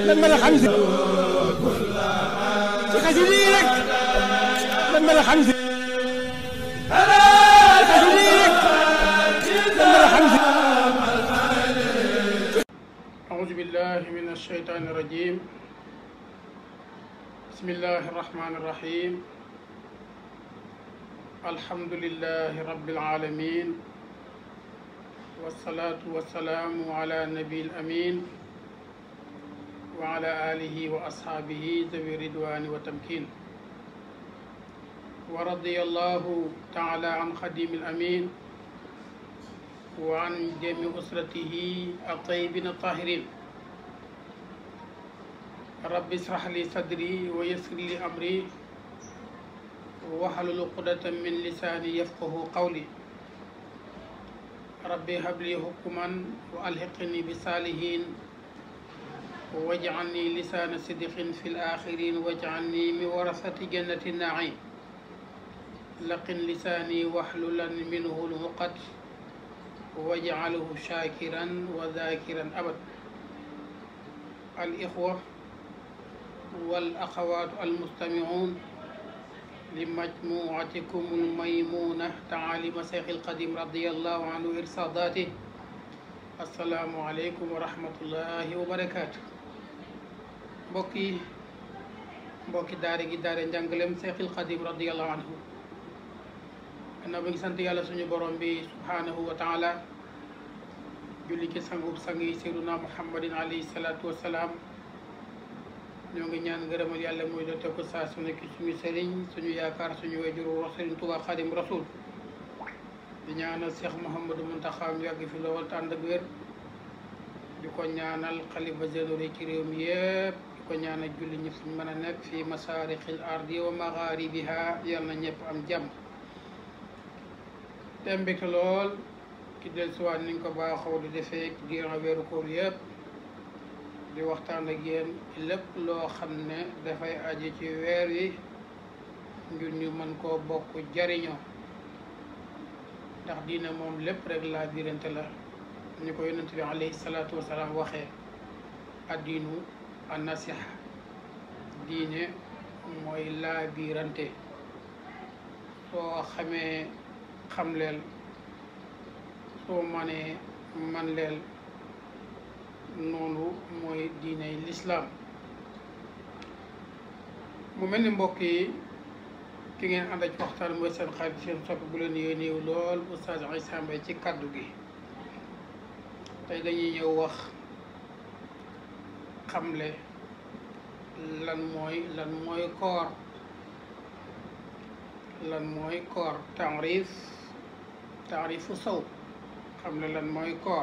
lan mën a xam si ci xasida yi rek lan mën a xam si ci xasida yi rek lan mën a xam si أعوذ بالله من الشيطان الرجيم بسم الله الرحمن الرحيم الحمد لله رب العالمين والصلاة والسلام على النبي الأمين وعلى آله وأصحابه ذوي الرضوان والتمكين ورضي الله تعالى عن خديم الأمين وعن جميع أسرته الطيبين الطاهرين رب اشرح لي صدري ويسر لي أمري واحلل عقدة من لساني يفقه قولي ربي هب لي حكما وألحقني بالصالحين واجعلني لسان صدق في الآخرين واجعلني من ورثة جنة النعيم لقن لساني واحللا منه العقد واجعله شاكرا وذاكرا أبدا الإخوة والأخوات المستمعون لمجموعتكم الميمونة تعاليم شيخ القديم رضي الله عنه إرصاداته السلام عليكم ورحمة الله وبركاته mbokki mbokki daare gi daare njàngalem Seexil Xadim radiyallahu anhu gannaaw ba ngi sant yàlla suñu borom bi subhanahu wa taala julli ci sangub sang yi seyduna muhammadin alayhi salaatu wasalaam ñoo ngi ñaan ngërëmal yàlla muy dote ko saa su nekk suñu sëriñ suñu yaakaar suñu wajuru wax sëriñ Tuubaa Xadim Rasul di ñaanal Cheikh Mouhamadou Mountakha mu yàgg fi lool te ànd ak wér di ko ñaanal xalifa généraux ci réew mi yëpp di ko ñaanal julli ñi fuñ mën a nekk fii masaarixil ardi wa magharibiha yàlla na ñëpp am jàmm te mbégte lool ki del siwaat niñ ko baaxoo di defee durant weeru koor yëpp di waxtaan ak yéen lépp loo xam ne dafay aji ci weer wi ngir ñu mën koo bokk jariñoo ndax diine moom lépp rek laa birante la ñu ko yonent bi alayhi salaatu wasalaam waxee addiinu an nasiha diine mooy laa birante soo xamee xam leel soo manee man leel noonu mooy diiney lislaam mu mel ni mbokk yi ki ngeen ànd ak waxtaan mooy seen xarit seen soppi bu leen yéeneew lool Oustaz Issa Mbaye ci kàddu gi tey dañuy ñëw wax xamle lan mooy lan mooy koor lan mooy koor taarif taarifu saw xam ne lan mooy koor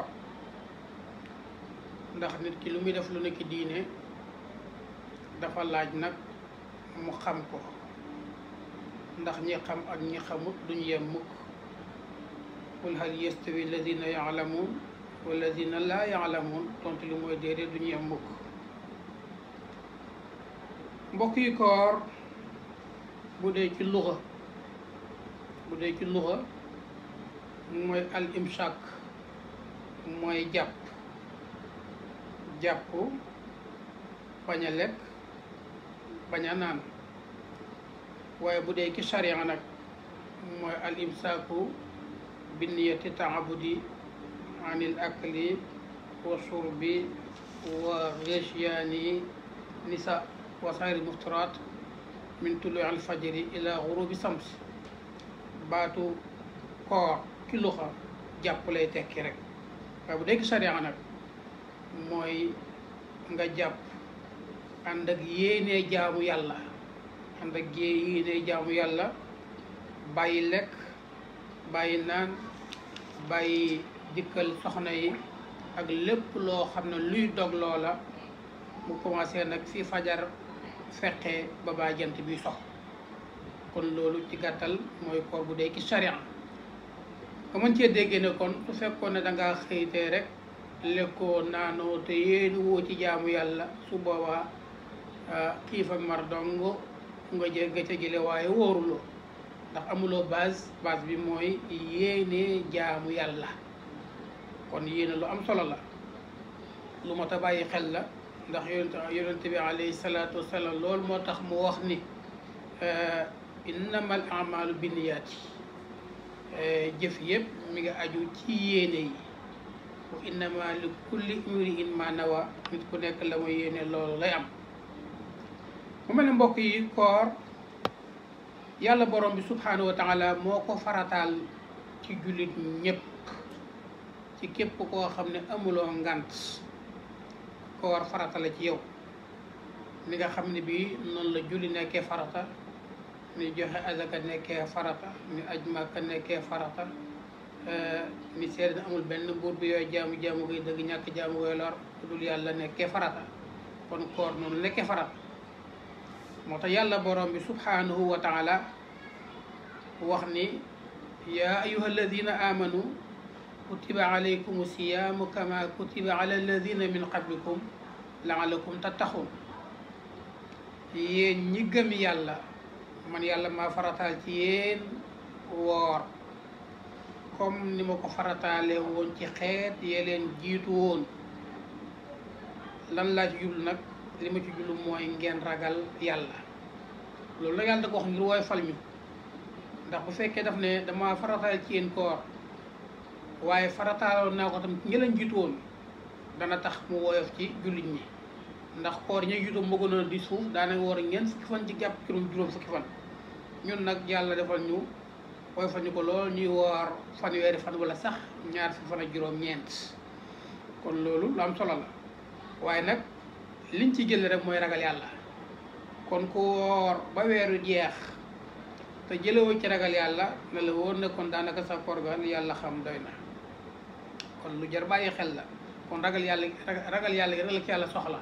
ndax nit ki lu muy def lu nekk diine dafa laaj nag mu xam ko ndax ñi xam ak ñi xamut duñu yem mukk qul hal yastawi alladina yaalamuun walladina laa yaalamuun tontu li mooy déedéet duñu yem mukk mbokk yi koor bu dee ci luxa bu dee ci luxa mooy al imsak mooy jàpp jàpp bañ a lekk bañ a naan waaye bu dee ci sharia nag mooy al imsaaku bi niyati taabudi anil akli wa shurbi wa ghishyaani nisa wa sairi muftiraat min tulu al fajri ila gurubi sams baatu koor ki luxa jàpp lay tekki rek waaye bu dee ci sharia nag mooy nga jàpp ànd ak yéenee jaamu yàlla ànd ak yéenee jaamu yàlla bàyyi lekk bàyyi naan bàyyi dikkal soxna yi ak lépp loo xam ne luy dog loola mu commencé nag fi fajar feqee ba baa jant bi sox kon loolu ci gàttal mooy koor bu dee ci sharia nga mën cee déggee ne kon su fekkoon ne dangaa xëytee rek lekkoo naanoo te yéenu woo ci jaamu yàlla su boobaa xiif ak mar dong nga jël ga ca jële waaye wóoruloo ndax amuloo base base bi mooy yéene jaamu yàlla kon yéene lu am solo la lu mot a bàyyi xel la ndax yonent yonent bi alayhi salaatu wasalaam loolu moo tax mu wax ni innamal amalu binniyaati jëf yëpp mi ngi aju ci yéene yi wa innama li kulli imri'in ma nawa nit ku nekk la muy yéene loolu lay am mu mel ne mbokk yi koor yàlla borom bi subhanahu wa taala moo ko farataal ci jullit ñëpp ci képp koo xam ne amuloo ngant koor farata la ci yow ni nga xam ne bii noonu la julli nekkee farata ni joxe azaka nekkee farata ni aj màkka nekkee farata ni seede na amul benn buur bi yooyu jaamu jaamu koy dëgg ñàkk jaamu koy lor ku dul yàlla nekkee farata kon koor noonu nekkee farata moo tax yàlla borom bi subhanahu wa taala wax ni yaa ayuha alladina amanu kutiba alaykum siyaamu kama kutiba ala alladina min qablikum laalakum tattaxun yéen ñi gëm yàlla man yàlla maa farataal ci yéen woor comme ni ma ko farataale woon ci xeet yee leen jiitu woon lan laa ci jublu nag li ma ci jublu mooy ngeen ragal yàlla loolu la yàlla da ko wax ngir wooy fal ñu ndax bu fekkee daf ne dama farataal ci yéen koor waaye farataaloon naa ko tam ñi leen jiitu woon dana tax mu woyof ci jullit ñi ndax koor ña jiitu moo gënoon a di suuf daanaka woor ngeen fukki fan ci jàpp juróom juróom fukki fan ñun nag yàlla defal ñu woyofal ñu ko lool ñuy woor fanweeri fan wala sax ñaar fukki fan ak juróom ñeent kon loolu lu am solo la waaye nag liñ ci jël rek mooy ragal yàlla kon ku woor ba weeru jeex te jëlewoo ci ragal yàlla ne la wóor ne kon daanaka sa koor ga yàlla xam doy na kon lu jar bàyyi xel la kon ragal yàlla ragal yàlla gi rek la ci yàlla soxla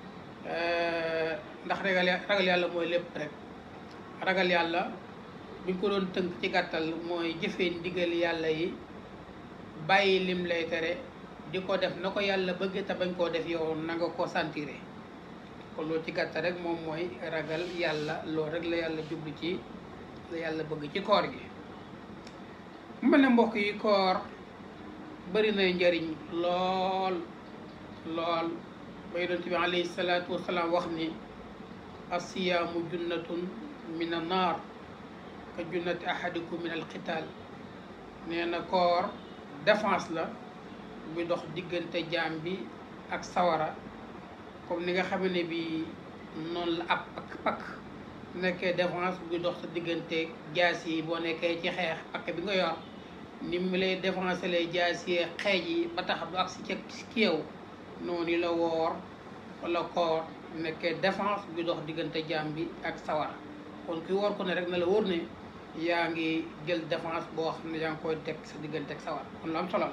ndax ragal ragal yàlla mooy lépp rek ragal yàlla buñ ko doon tënk ci gàttal mooy jëfee ndigal yàlla yi bàyyi lim lay tere di ko def na ko yàlla bëgg te bañ koo def yow na nga ko sentire kon loolu ci gàttal rek moom mooy ragal yàlla loolu rek la yàlla jublu ci la yàlla bëgg ci koor gi mu mel ne mbokk yi koor bari na njariñ lool lool ba yonent bi alayhi salaatu wasalaam wax ni asiyaamu junnatun min an naar ka junnati ahadikum min al qital nee na koor défense la bu dox diggante jaam bi ak sawara comme ni nga xam ne bi noonu la ab ak pakk nekkee défense bu dox sa diggante jaas yi boo nekkee ci xeex pakk bi nga yor ni mu lay défense lay jaas yi xeej yi ba tax du ak si ci ci yow noonu la woor wala koor nekkee défense bi dox diggante jaam bi ak sawara kon ki woor ko ne rek na la wóor ne yaa ngi jël défense boo xam ne yaa ngi koy teg sa diggante ak sawara kon lu am solo la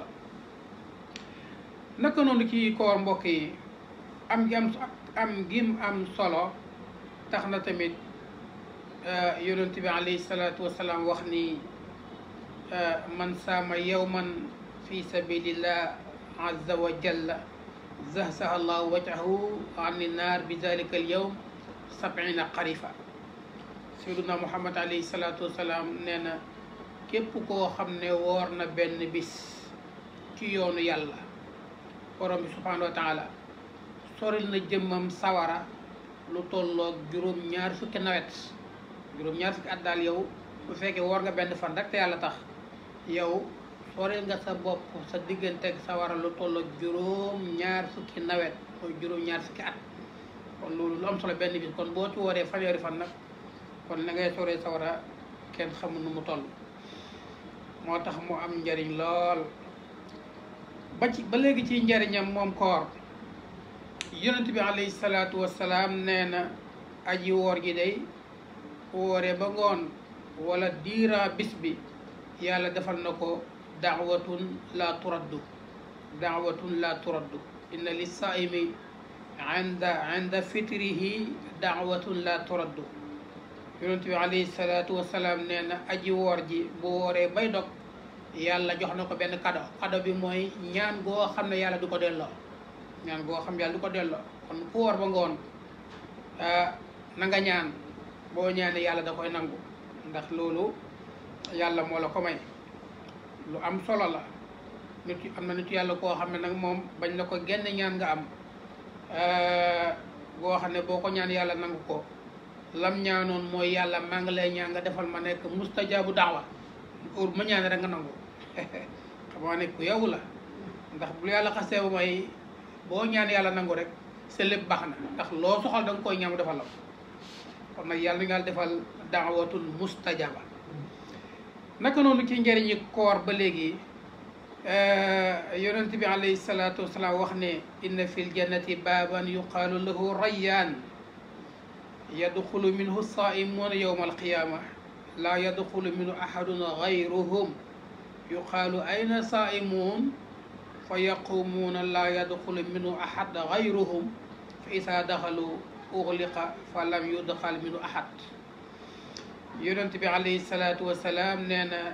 naka noonu ci koor mbokk yi am gi am am gim am solo tax na tamit yonent bi alayhi salaatu wasalaam wax ni man saama yawman fi sabilillah azza wa jalla zahzaha allahu wajhahu ani naar bi dalika al yawm sabina xarifa sayduna muhammad alayhi salaatu wasalaam nee na képp koo xam ne woor na benn bis ci yoonu yàlla borom bi subhanahu wa taala soril na jëmmam sawara lu tolloog juróom ñaar fukki nawet juróom ñaar fukki at daal yow bu fekkee woor nga benn fan rek te yàlla tax yow soril nga sa bopp sa digganteeg sawara lu tolloog juróom ñaar fukki nawet mooy juróom ñaar fukki at kon loolu lu am solo benn bis kon boo ci wooree fanweeri fan nag kon la ngay soree sawara kenn xamul nu mu toll moo tax mu am njariñ lool ba ci ba léegi ci njariñam moom koor yonent bi alayhi salaatu wasalaam nee na aji woor gi day wooree ba ngoon wala diira bis bi yàlla defal na ko daawatun la turaddu daawatun la turaddu inna li saimi inda inda fitrihi daawatun la turaddu yonent bi alayhi salaatu wasalaam nee na aji woor ji bu wooree bay dog yàlla jox na ko benn kado kado bi mooy ñaan goo xam ne yàlla du ko delloo ñaan goo xam yàlla du ko delloo kon ku woor ba ngoon na nga ñaan boo ñaanee yàlla da koy nangu ndax loolu yàlla moo la ko may lu am solo la nit am na nit yàlla koo xam ne nag moom bañ na ko genn ñaan nga am boo xam ne boo ko ñaan yàlla nangu ko lam ñaanoon mooy yàlla maa ngi lay ñaan nga defal ma nekk mustajaabu daawa heure ma ñaan rek nga nangu xam nga ne ku yow la ndax bu yàlla xasee ba may boo ñaan yàlla nangu rek sa lépp baax na ndax loo soxal da nga koy ñaan defal la ko kon nag yàlla nga defal daawatul mustajaba naka noonu ci njëriñi koor ba léegi yonent bi alayhi salaatu wasalaam wax ne inna fil jannati baaban yuqaalu lahu rayyaan yadxulu minhu saaimuuna yowma alqiyaama laa yadxulu minhu ahadun gayruhum yuqaalu ayna saaimuun fa yaqumuuna laa yadxulu minhu ahad gayruhum fa isaa daxalu uxliqa fa lam yudxal minhu ahad yonent bi alayhi salaatu wasalaam nee na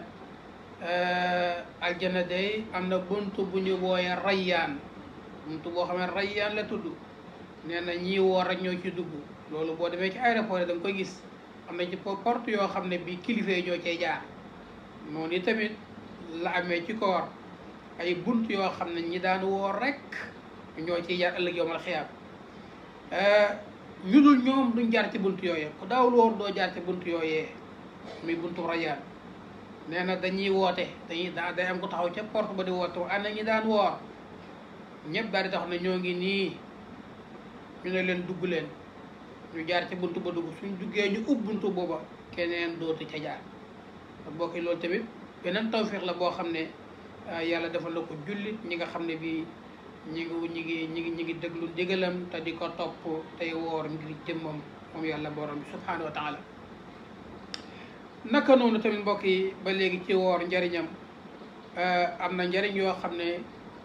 aljana day am na bunt bu ñu wooye rayyaan bunt boo xam ne rayyaan la tudd nee na ñii woor rek ñoo ci dugg loolu boo demee ci aéroport yi da nga koy gis am na ci porte yoo xam ne bi kilifa yi ñoo cay jaar noonu tamit la amee ci koor ay bunt yoo xam ne ñi daan woor rek ñoo ciy jaar ëllëg yowmal xiyaam ñu dul ñoom duñ jaar ci bunt yooyee ku daawul woor doo jaar ci bunt yooyee muy buntu rayyaan nee na dañuy woote dañuy daa day am ko taxaw ca porte ba di woote ana ñi daan woor ñëpp daal di tax ne ñoo ngi nii ñu ne leen dugg leen ñu jaar ci buntu ba dugg suñ duggee ñu ub buntu booba keneen dootu ca jaar te bokki loolu tamit beneen tawfiix la boo xam ne yàlla defal na ko jullit ñi nga xam ne bii ñi ngi ñi ngi ñi ngi ñi ngi déglu ndigalam te di ko topp tey woor ngir jëmmam moom yàlla borom bi subhaanahu wa taala naka noonu tamit mbokk yi ba léegi ci woor njariñam am na njariñ yoo xam ne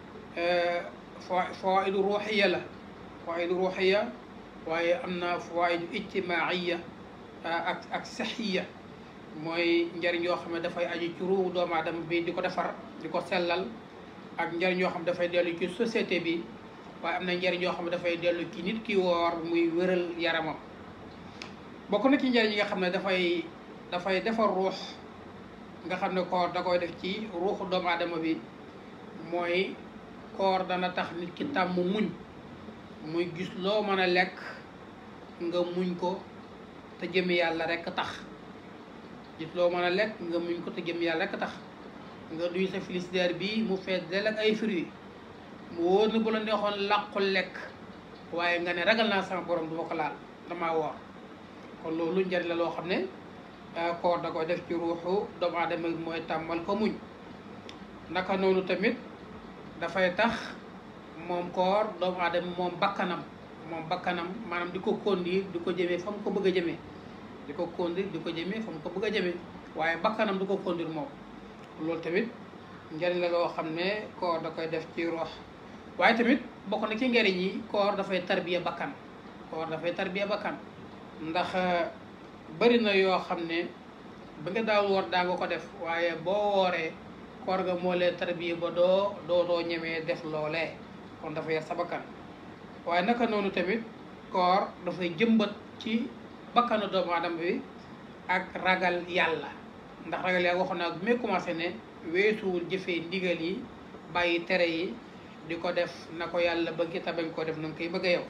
fawaidu ruuxiya la fawaidu ruuxiya waaye am na fawaidu ijtimaaiya ak ak saxiya mooy njariñ yoo xam ne dafay aju ci ruuhu doomu aadama bi di ko defar di ko sellal ak njariñ yoo xam ne dafay dellu ci société bi waaye am na njariñ yoo xam ne dafay dellu ci nit ki woor muy wéral yaramam bokk na ci njariñ yi nga xam ne dafay dafay defar ruux nga xam ne koor da koy def ci ruuxu doomu aadama bi mooy koor dana tax nit ki tàmm muñ muy gis loo mën a lekk nga muñ ko te jëmi yàlla rekk tax gis loo mën a lekk nga muñ ko te jëmi yàlla rekk tax nga duy sa frigidaire bi mu fees del ak ay fruits mu wóor na bu la neexoon làqul lekk waaye nga ne ragal naa sama borom du ma ko laal damaa woor kon loolu njariñ la loo xam ne koor da koy def ci ruuxu doomu aadama mooy tàmmal ko muñ naka noonu tamit dafay tax moom koor doomu aadama moom bakkanam moom bakkanam maanaam di ko conduire di ko jëmee fa mu ko bëgg a jëmee di ko conduire di ko jëmee fa mu ko bëgg a jëmee waaye bakkanam du ko conduire moom loolu tamit njariñ la loo xam ne koor da koy def ci ruux waaye tamit bokk na ci njariñ yi koor dafay tarbiya bakkan koor dafay tarbiya bakkan ndax bari na yoo xam ne ba nga daaw woor daa nga ko def waaye boo wooree koor ga moo lee tarbiya ba doo doo doo ñemee def loolee kon dafa yar sa bakkan waaye naka noonu tamit koor dafay jëmbat ci bakkanu doomu aadama bi ak ragal yàlla ndax ragal yàlla waxoon naa bu may commencé ne weesuwul jëfee ndigal yi bàyyi tere yi di ko def na ko yàlla bëgg te bañ koo def na nga koy bëgg a yow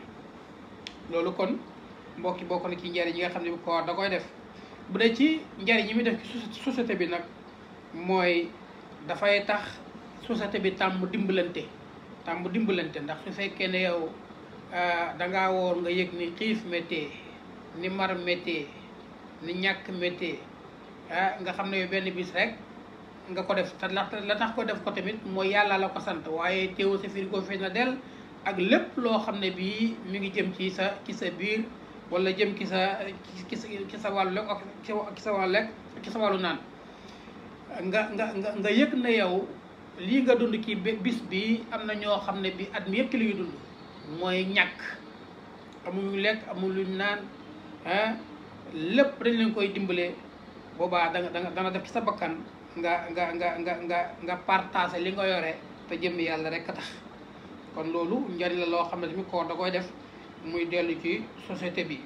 loolu kon mbokki bokk na ci njariñ yi nga xam ne koor da koy def bu dee ci njariñ yi muy def ci société bi nag mooy dafay tax société bi tàmm dimbalante tàmm dimbalante ndax su fekkee ne yow dangaa woor nga yëg ni xiif méttee ni mar méttee ni ñàkk méttee ah nga xam ne yow benn bis rek nga ko def te la la tax ko def ko tamit mooy yàlla la ko sant waaye teewu sa frigo fees na del ak lépp loo xam ne bii mi ngi jëm ci sa ci sa biir wala jëm ci sa ci sa ci sa wàllu lekk ak ci sa wàllu lekk ci sa wàllu naan nga nga nga nga yëg na yow lii nga dund ci bis bi am na ñoo xam ne bi at mi yëpp ki li ñuy dund mooy ñàkk amuñu lekk amuñu naan ah lépp dañ leen koy dimbalee boobaa da nga da nga dana def ci sa bakkan nga nga nga nga nga nga partagé li nga yore te jëm yàlla rek a tax kon loolu njariñ la loo xam ne tamit koor da koy def muy dellu ci société bi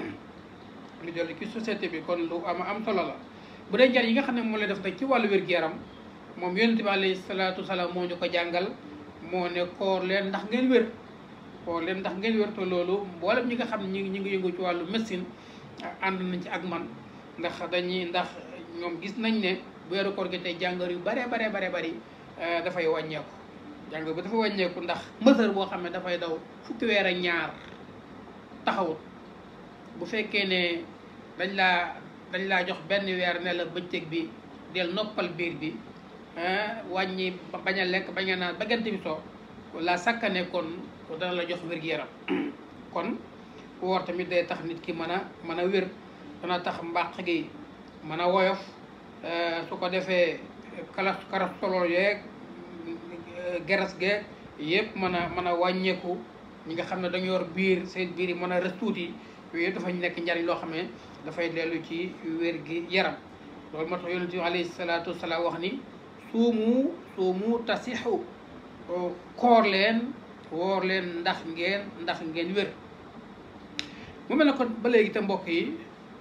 muy dellu ci société bi kon lu am am solo la bu dee njariñ yi nga xam ne moo lay def nag ci wàllu wér-gu-yaram moom yonent bi alayhi salaatu salaam moo ñu ko jàngal moo ne koor leen ndax ngeen wér xool leen ndax ngeen wér te loolu mboolem ñi nga xam ne ñi ngi ñi ngi yëngu ci wàllu médecine ànd nañ ci ak man ndax dañuy ndax ñoom gis nañ ne bu weeru koor gi tey jàngoro yu bare bare bare bari dafay wàññeeku jàngoro bi dafa wàññeeku ndax mësër boo xam ne dafay daw fukki weer ak ñaar taxawut bu fekkee ne dañ laa dañ laa jox benn weer ne la bëccëg bi del noppal biir bi wàññi bañ a lekk bañ a naan ba gant bi soo la sakkane kon dana la jox wér-gu-yaram kon woor tamit day tax nit ki mën a mën a wér dana tax mbàq gi mën a woyof su ko defee kalas karas solo yeeg geras geeg yëpp mën a mën a wàññeeku ñi nga xam ne dañu yor biir seen biir yi mën a rës tuuti yooyu yëpp dafa nekk njariñ loo xam ne dafay dellu ci wér gi yaram loolu moo tax yonent bi alayhi salaatu wasalaam wax ni suumu suumu tasixu koor leen woor leen ndax ngeen ndax ngeen wér mu mel ne kon ba léegi te mbokk yi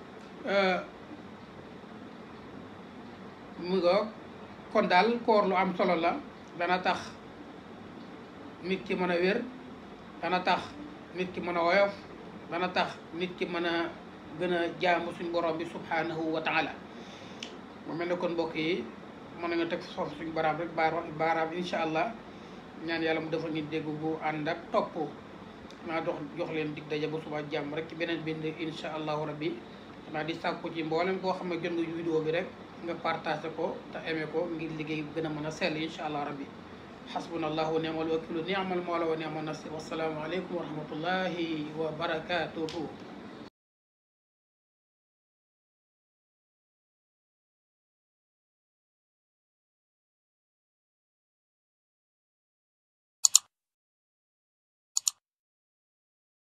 mu nga kon daal koor lu am solo la dana tax nit ki mën a wér dana tax nit ki mën a woyof dana tax nit ki mën a gën a jaamu suñ borom bi subhanahu wa taala mu mel ne kon mbokk yi mën nañu teg foofu suñu baraam rek baaraam baaraam incha allah ñaan yàlla mu defal ñu dégg bu ànd ak topp naa dox jox leen dig daje ba suba jàmm rek ci beneen bind incha allahu rabbi xanaa di sàkku ci mboolem koo xam ne jot nga vidéo bi rek nga partagé ko te aimé ko ngir liggéey gën a mën a sell incha allah rabbi xasbuna allahu wa ni'mal wakilu ni'mal mawla wa ni'mal nasir wasalaamu aleykum wa rahmatullahi wa barakatuhu